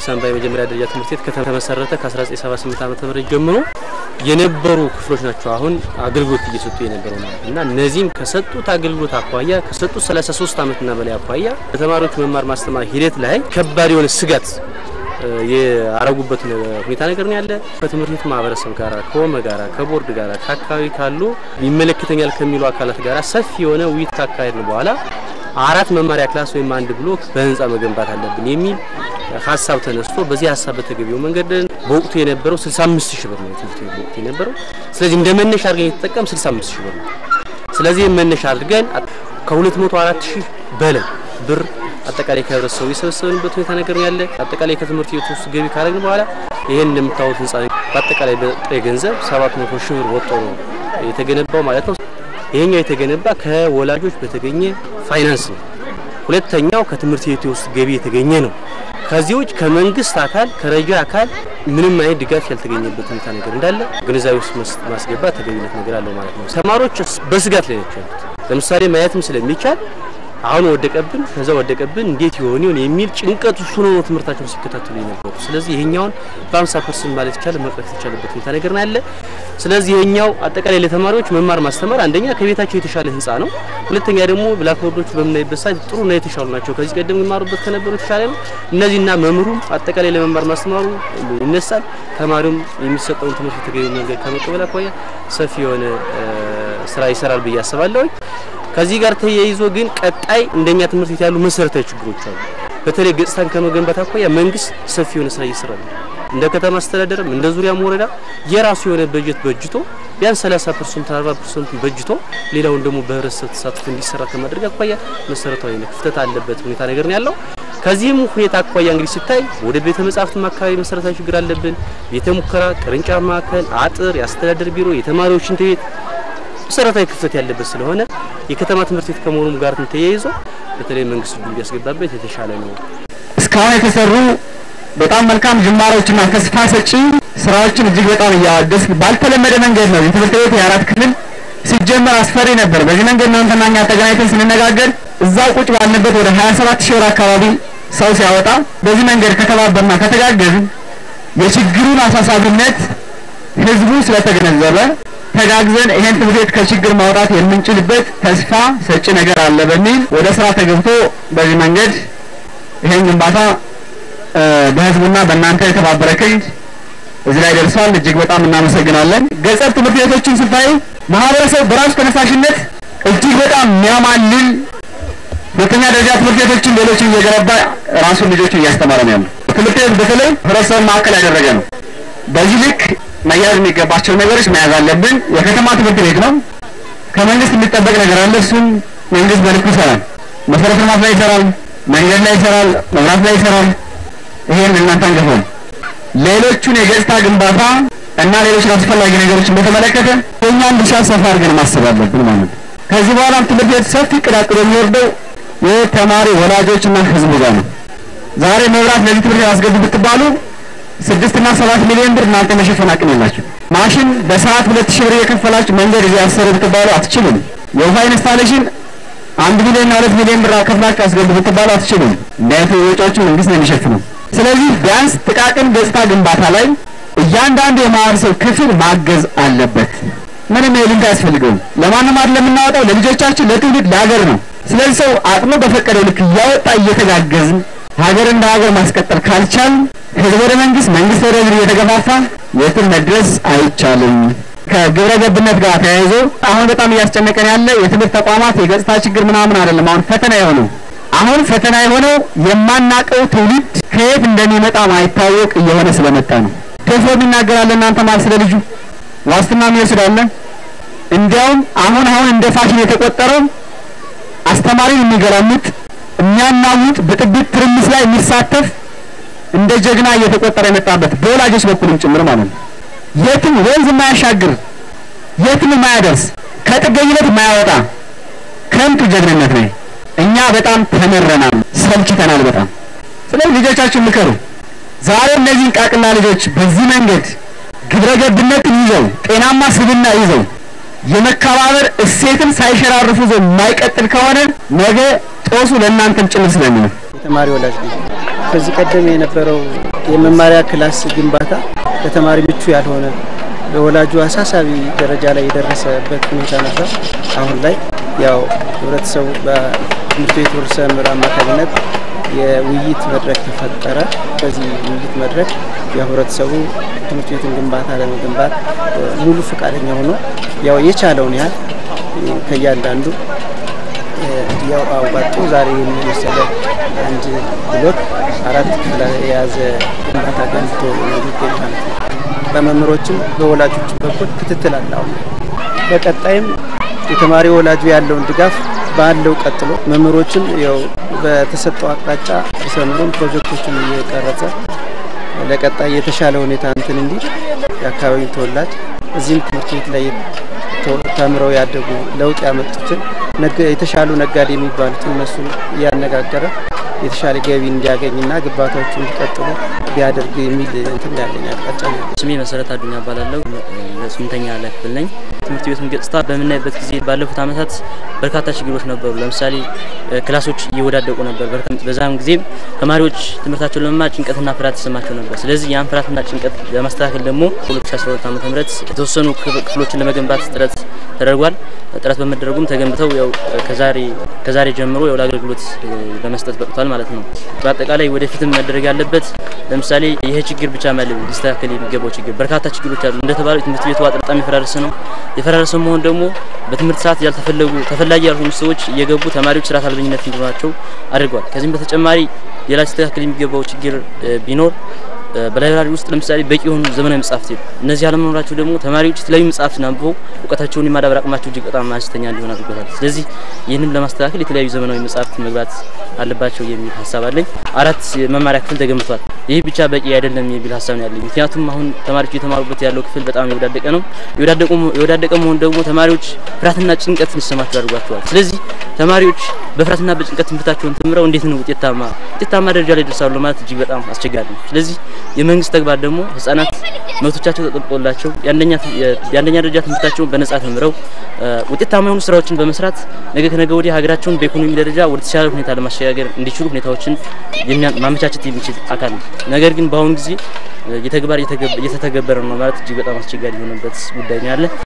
ጊዮርጊስ አምባ የመጀመሪያ ደረጃ ትምህርት ቤት ከተመሰረተ ከ1978 ዓ.ም ጀምሮ የነበሩ ክፍሎች ናቸው አሁን አገልግሎት እየሰጡ የነበረው ማለት እና እነዚህም ከሰጡት አገልግሎት አኳያ ከሰጡት 33 ዓመትና በላይ አኳያ በተማሪዎች መማር ማስተማር ሂደት ላይ ከባድ የሆነ ስጋት የአረጉበት ሁኔታ ነገር ነው ያለ። ከትምህርት ቤት ማህበረሰብ ጋር ከወመ ጋራ ከቦርድ ጋራ ከአካባቢ ካሉ ይመለከተኛል ከሚሉ አካላት ጋር ሰፊ የሆነ ውይይት ካካሄድን በኋላ አራት መማሪያ ክላስ ወይም አንድ ብሎክ በህንፃ መገንባት አለብን የሚል ሀሳብ ተነስቶ በዚህ ሀሳብ በተገቢው መንገድ በወቅቱ የነበረው 65 ሺህ ብር ነው ትምህርት ቤት በወቅቱ የነበረው። ስለዚህ እንደ መነሻ አድርገን የተጠቀም 65 ሺህ ብር ነው። ስለዚህ መነሻ አድርገን ከ204 ሺህ በላይ ብር አጠቃላይ ከህብረተሰቡ የሰበሰብንበት ሁኔታ ነገር ያለ አጠቃላይ ከትምህርት ቤት ውስጥ ገቢ ካደረግን በኋላ ይሄን እንደምታዩት ህንፃ በአጠቃላይ በጥሬ ገንዘብ 700 ሺህ ብር ወጥቶ ነው የተገነባው ማለት ነው። ይሄኛው የተገነባ ከወላጆች በተገኘ ፋይናንስ ነው። ሁለተኛው ከትምህርት ቤት ውስጥ ገቢ የተገኘ ነው። ከዚህ ውጭ ከመንግስት አካል ከረጃ አካል ምንም አይነት ድጋፍ ያልተገኘበት ሁኔታ ነገር እንዳለ ግንዛቤ ውስጥ ማስገባት ተገቢነት ነገር አለው ማለት ነው። ተማሪዎች በስጋት ላይ ናቸው ያሉት። ለምሳሌ ማየትም ስለሚቻል አሁን ወደቀብን ከዛ ወደቀብን እንዴት ይሆን ይሆን የሚል ጭንቀት እሱ ነው ትምህርታቸውን ሲከታተሉ የነበሩ። ስለዚህ ይሄኛውን በ50 ፐርሰንት ማለት ይቻላል መቅረፍ የተቻለበት ሁኔታ ነገር ነው ያለ። ስለዚህ ይሄኛው አጠቃላይ ለተማሪዎች መማር ማስተማር አንደኛ ከቤታቸው የተሻለ ህንፃ ነው። ሁለተኛ ደግሞ ብላክቦርዶቹ በምናይበት ሰዓት ጥሩና የተሻሉ ናቸው። ከዚህ ቀደም የሚማሩበት ከነበሩ የተሻለ ነው። እነዚህና መምህሩም አጠቃላይ ለመማር ማስተማሩ ይነሳል። ተማሪውም የሚሰጠውን ትምህርት በተገቢ መንገድ ከመቀበል አኳያ ሰፊ የሆነ ስራ ይሰራል ብዬ አስባለሁ። ከዚህ ጋር ተያይዞ ግን ቀጣይ እንደኛ ትምህርት ቤት ያሉ መሰረታዊ ችግሮች አሉ። በተለይ ገጽታን ከመገንባት አኳያ መንግስት ሰፊ የሆነ ስራ እየሰራ ነው። እንደ ከተማ አስተዳደርም እንደ ዙሪያም ወረዳ የራሱ የሆነ በጀት በጅቶ ቢያንስ 30 ፐርሰንት 40 ፐርሰንት በጅቶ ሌላውን ደግሞ በህብረተሰብ ተሳትፎ እንዲሰራ ከማድረግ አኳያ መሰረታዊ ክፍተት አለበት ሁኔታ ነገር ነው ያለው። ከዚህም ሁኔታ አኳያ እንግዲህ ሲታይ ወደ ቤተ መጻሕፍትም አካባቢ መሰረታዊ ችግር አለብን። ቤተ ሙከራ፣ ቅርንጫፍ ማዕከል፣ አጥር፣ የአስተዳደር ቢሮ፣ የተማሪዎች ሽንት ቤት መሰረታዊ ክፍተት ያለበት ስለሆነ የከተማ ትምህርት ቤት ከመሆኑም ጋር ተያይዞ በተለይ መንግስት እጁን ቢያስገባበት የተሻለ ነው። እስካሁን የተሰሩ በጣም መልካም ጅማሮችና ተስፋ ሰጪ ስራዎችን እጅግ በጣም እያወደስ ባልተለመደ መንገድ ነው የትምህርት ቤት የአራት ክፍል ሲጀመር አስፈሪ ነበር። በዚህ መንገድ እናንተና እኛ ተገናኝተን ስንነጋገር እዛው ቁጭ ባልንበት ወደ 27 ሺህ ብር አካባቢ ሰው ሲያወጣ በዚህ መንገድ ከተባበርና ከተጋገዝን የችግሩን አሳሳቢነት ህዝቡ ስለተገነዘበ ተጋግዘን ይሄን ትምህርት ቤት ከችግር ማውጣት የምንችልበት ተስፋ ሰጪ ነገር አለ በሚል ወደ ስራ ተገብቶ በዚህ መንገድ ይሄን ግንባታ በህዝቡና በእናንተ የተባበረ ክንድ እዚህ ላይ ደርሷል። እጅግ በጣም እናመሰግናለን። ገጠር ትምህርት ቤቶችን ስታይ ማህበረሰቡ በራሱ ተነሳሽነት እጅግ በጣም የሚያማልል ሁለተኛ ደረጃ ትምህርት ቤቶችን ሌሎችን እየገነባ ራሱን ልጆችን እያስተማረ ነው ያለው። ትምህርት ቤት በተለይ ህብረተሰብን ማዕከል ያደረገ ነው። በዚህ ልክ መያዝ የሚገባቸው ነገሮች መያዝ አለብን። የከተማ ትምህርት ቤት ነው። ከመንግስት የሚጠበቅ ነገር አለ። እሱም መንግስት በልኩ ይሰራል። መሰረተ ልማት ላይ ይሰራል፣ መንገድ ላይ ይሰራል፣ መብራት ላይ ይሰራል። ይሄን እናንተ አንገፋም። ሌሎቹን የገጽታ ግንባታ እና ሌሎች አስፈላጊ ነገሮችን በተመለከተ የእኛን ድርሻ ሰፋ አድርገን ማሰብ አለብን ማለት ነው። ከዚህ በኋላም ትምህርት ቤት ሰፊ እቅድ አቅዶ የሚወርደው የተማሪ ወላጆችና ህዝቡ ጋር ነው። ዛሬ መብራት ለዚህ ትምህርት ቤት አስገቡ ብትባሉ ስድስት እና ሰባት ሚሊዮን ብር እናንተ መሸፈን አቅም የላችሁ። ማሽን በሰዓት ሁለት ሺህ ብር እየከፈላችሁ መንገድ እዚህ አሰሩ ብትባሉ አትችሉም። የውሃ ኢንስታሌሽን አንድ ሚሊዮን እና ሁለት ሚሊዮን ብር ከፍላችሁ አስገቡ ብትባሉ አትችሉም። እንዲህ አይነት ወጪዎችን መንግስት ነው የሚሸፍነው። ስለዚህ ቢያንስ ጥቃቅን ገጽታ ግንባታ ላይ እያንዳንዱ የማህበረሰብ ክፍል ማገዝ አለበት። ምንም ይሉንታ አያስፈልገውም። ለማንም አይደለም የምናወጣው፣ ለልጆቻችን፣ ለትውልድ፣ ለሀገር ነው። ስለዚህ ሰው አቅሙ በፈቀደው ልክ እያወጣ እየተጋገዝን ሀገር እንደ ሀገር ማስቀጠል ካልቻል ህዝብ ወደ መንግስት፣ መንግስት ወደ ህዝብ እየተገፋፋ የትም መድረስ አይቻልም። ከግብረ ገብነት ጋር ተያይዞ አሁን በጣም እያስጨነቀን ያለ የትምህርት ተቋማት የገጽታ ችግር ምናምን አይደለም። አሁን ፈተና የሆነው አሁን ፈተና የሆነው የማናቀው ትውልድ ከየት እንደሚመጣ ማይታወቅ እየሆነ ስለመጣ ነው። ደፍሮ የሚናገራለ እናንተ ማለት ስለ ልጁ ዋስትና የሚወስዳለ። እንዲያውም አሁን አሁን እንደ ፋሽን የተቆጠረው አስተማሪን የሚገላምጥ የሚያናውጥ ብጥብጥ ትርምስ ላይ የሚሳተፍ እንደ ጀግና እየተቆጠረ የመጣበት በወላጆች በኩልም ጭምር ማለት ነው። የትም ወንዝ የማያሻግር የትም የማያደርስ ከጥገኝነት የማያወጣ ከንቱ ጀግንነት ነው። እኛ በጣም ተመረናል፣ ሰልችተናል በጣም። ስለዚህ ልጆቻችሁን ምከሩ። ዛሬ እነዚህን ቃቅላ ልጆች በዚህ መንገድ ግብረ ገብነትን ይዘው ጤናማ ስብና ይዘው የመከባበር እሴትን ሳይሸራርፉ ዘው የማይቀጥል ከሆነ ነገ ጦሱ ለእናንተም ጭምር ስለሚሆን የተማሪ ወላጅ ነው። ከዚህ ቀደም የነበረው የመማሪያ ክላስ ግንባታ ለተማሪ ምቹ ያልሆነ ለወላጁ አሳሳቢ ደረጃ ላይ የደረሰበት ሁኔታ ነበር። አሁን ላይ ያው ህብረተሰቡ በትምህርት ቤት ርዕሰ መምህር አማካኝነት የውይይት መድረክ ተፈጠረ። በዚህ ውይይት መድረክ ያው ህብረተሰቡ ትምህርት ቤትን ግንባታ ለመገንባት ሙሉ ፈቃደኛ ሆኖ ያው የቻለውን ያህል ከእያንዳንዱ ያው አዋጡ ዛሬ የመሰለ አንድ ብሎክ አራት ክፍል የያዘ ግንባታ ገንብቶ የሚገኝ ማለት ነው። በመምህሮችም በወላጆችም በኩል ክትትል አለ። አሁን በቀጣይም የተማሪ ወላጁ ያለውን ድጋፍ ባለው ቀጥሎ መምህሮችም ያው በተሰጠው አቅጣጫ ርዕሰ መምህሩም ፕሮጀክቶችን እየቀረጸ ለቀጣይ የተሻለ ሁኔታ እንትን እንዲል የአካባቢው ተወላጅ እዚህም ትምህርት ቤት ላይ ተምረው ያደጉ ለውጥ ያመጡትን የተሻሉ ነጋዴ የሚባሉትን እነሱን እያነጋገረ የተሻለ ገቢ እንዲያገኝና ግንባታዎቹ እንዲቀጥሉ ቢያደርግ የሚል እንትን ያለኝ አቅጣጫ ነው። ስሜ መሰረት አዱኛ እባላለሁ። ስምንተኛ ላይ ክፍል ነኝ። ትምህርት ቤቱን ገጽታ በምናይበት ጊዜ ባለፉት ዓመታት በርካታ ችግሮች ነበሩ። ለምሳሌ ክላሶች እየወዳደቁ ነበር። በዛም ጊዜ ተማሪዎች ትምህርታቸውን ለመማር ጭንቀትና ፍርሃት ተሰማቸው ነበር። ስለዚህ ያን ፍርሃትና ጭንቀት ለማስተካከል ደግሞ 2012 ዓ ም የተወሰኑ ክፍሎችን ለመገንባት ጥረት ተደርጓል። ጥረት በመደረጉም ተገንብተው ያው ከዛሬ ከዛሬ ጀምሮ ያው ለአገልግሎት ለመስጠት በቅቷል ማለት ነው። በአጠቃላይ ወደፊትም መደረግ ያለበት ለምሳሌ ይሄ ችግር ብቻ ማለት ሊስተካከል የሚገባው ችግር በርካታ ችግሮች አሉ። እንደተባለው የትምህርት ቤቱ አጥር በጣም የፈራረሰ ነው። የፈራረሰ መሆን ደግሞ በትምህርት ሰዓት ያልተፈለጉ ተፈላጊ ያልሆኑ ሰዎች እየገቡ ተማሪዎች ስርዓት አልበኝነት እንዲኖራቸው አድርጓል። ከዚህም በተጨማሪ ሌላ ሊስተካከል የሚገባው ችግር ቢኖር በላይብራሪ ውስጥ ለምሳሌ በቂ የሆኑ ዘመናዊ መጽሐፍት የሉ። እነዚህ አለመኖራቸው ደግሞ ተማሪዎች የተለያዩ መጽሐፍትን አንብበው እውቀታቸውን የማዳበር አቅማቸው እጅግ በጣም አነስተኛ እንዲሆን አድርጎታል። ስለዚህ ይህንም ለማስተካከል የተለያዩ ዘመናዊ መጽሐፍት መግባት አለባቸው የሚል ሀሳብ አለኝ። አራት መማሪያ ክፍል ተገንብቷል። ይህ ብቻ በቂ አይደለም የሚል ሀሳብ ነው ያለኝ። ምክንያቱም አሁን ተማሪዎች እየተማሩበት ያለው ክፍል በጣም የወዳደቀ ነው። የወዳደቀ መሆን ደግሞ ተማሪዎች ፍርሃትና ጭንቀት እንዲሰማቸው አድርጓቸዋል። ስለዚህ ተማሪዎች በፍርሃትና በጭንቀት ትምህርታቸውን ተምረው እንዴት ነው ውጤታማ ውጤታማ ደረጃ ላይ ደርሳሉ ማለት እጅግ በጣም አስቸጋሪ ነው። ስለዚህ የመንግስት ተግባር ደግሞ ህጻናት መብቶቻቸው ተጠብቆላቸው የአንደኛ ደረጃ ትምህርታቸውን በነጻ ተምረው ውጤታማ የሆኑ ስራዎችን በመስራት ነገ ከነገ ወዲህ ሀገራቸውን በኢኮኖሚ ደረጃ ወደ ተሻለ ሁኔታ ለማሸጋገር እንዲችሉ ሁኔታዎችን ማመቻቸት የሚችል አካል ነው። ነገር ግን በአሁኑ ጊዜ የተግባር እየተተገበረ ነው ማለት እጅግ በጣም አስቸጋሪ የሆነበት ጉዳይ ነው ያለ